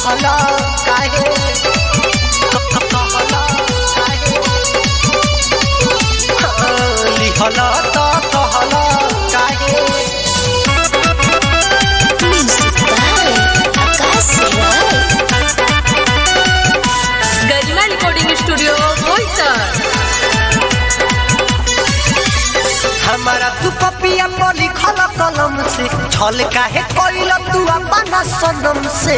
कहला काहे कहला काहे लिहला त कहला काहे Music by Akash Rai. Garima recording studio Boisar हमारा तू पपिया पर लिखल कलम से छल काहे कोइल तू अपना सनम से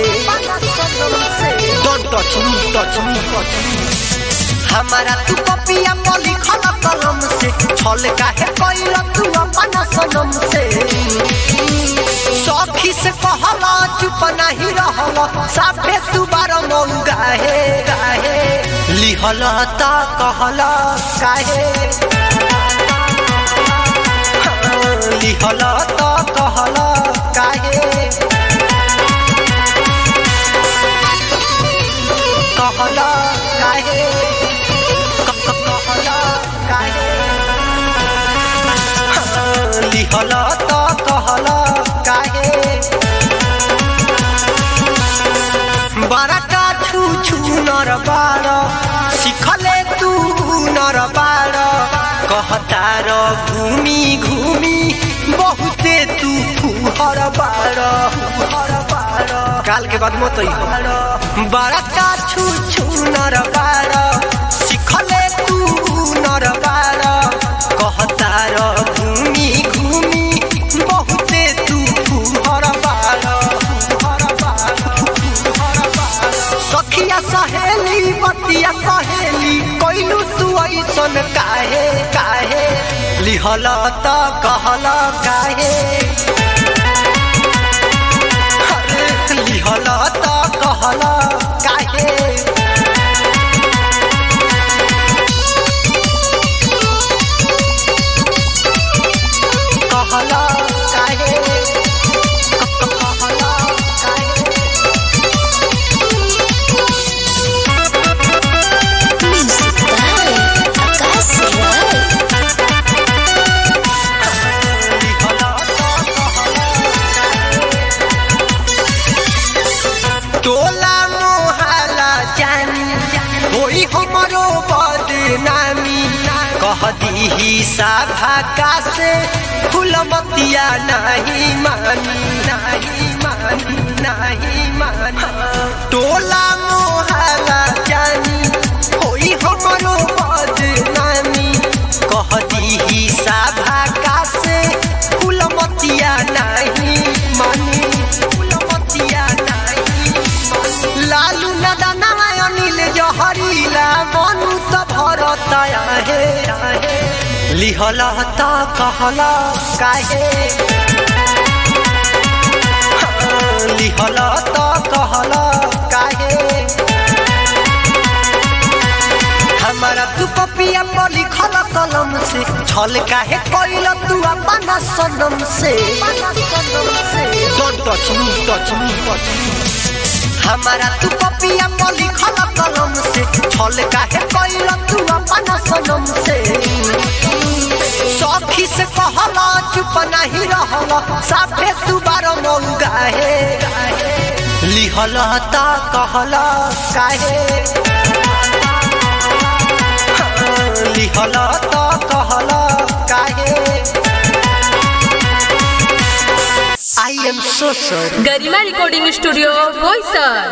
don't touch me touch me touch me हमारा तू पपिया पर लिखल कलम से छल काहे कोइल तू अपना सनम से सखी से कहला चुप नहीं रहला साफे तू बार मऊ गाहे गाहे लिहल त कहला काहे लिहल त कहल काहे कहल काहे क- क- कहल काहे लिहल त कहल काहे बड़का छू छू नर बार सिखले तू नर बार कहतार घूमी घूमी बहुते तू फुहर बार फुहर बार काल के बाद मत अइहो। बड़का छू छू नर बार सिखले तू नर बार कहतार घूमी घूमी बहुते तू फुहर बार फुहर बार सखिया सहेली बतिया सहेली कोइलू तू ऐसन काहे काहे लिहल त कहल काहे अरे लिहल त कहल काहे कहल काहे क- क- कहल काहे Music by Akash Rai. टोला मोहला जानी होई हमरो बदनामी कह दीही साभा का से फुलमतिया नहीं मानी नहीं मानी नहीं मानी टोला मोहला जानी होई हमरो बदनामी कह दीही साभा का से फुलमतिया नहीं मानी फुलमतिया नहीं मानी लालू नदना अनिल जहरीला मनु त भरत आहे लिहल त कहल काहे लिहल त कहल काहे हमारा तू पपिया पर लिखल कलम से छल काहे कोइल तू अपना सनम से don't touch me touch me touch me हमारा तू पपिया पर लिखल कलम से छल काहे कोइल तू अपना सनम से सखी से कहला चुप नहीं रहला साफे तू बार मऊ गाहे लिहल त कहल काहे लिहल त कहल काहे I am so sorry Garima recording studio Boisar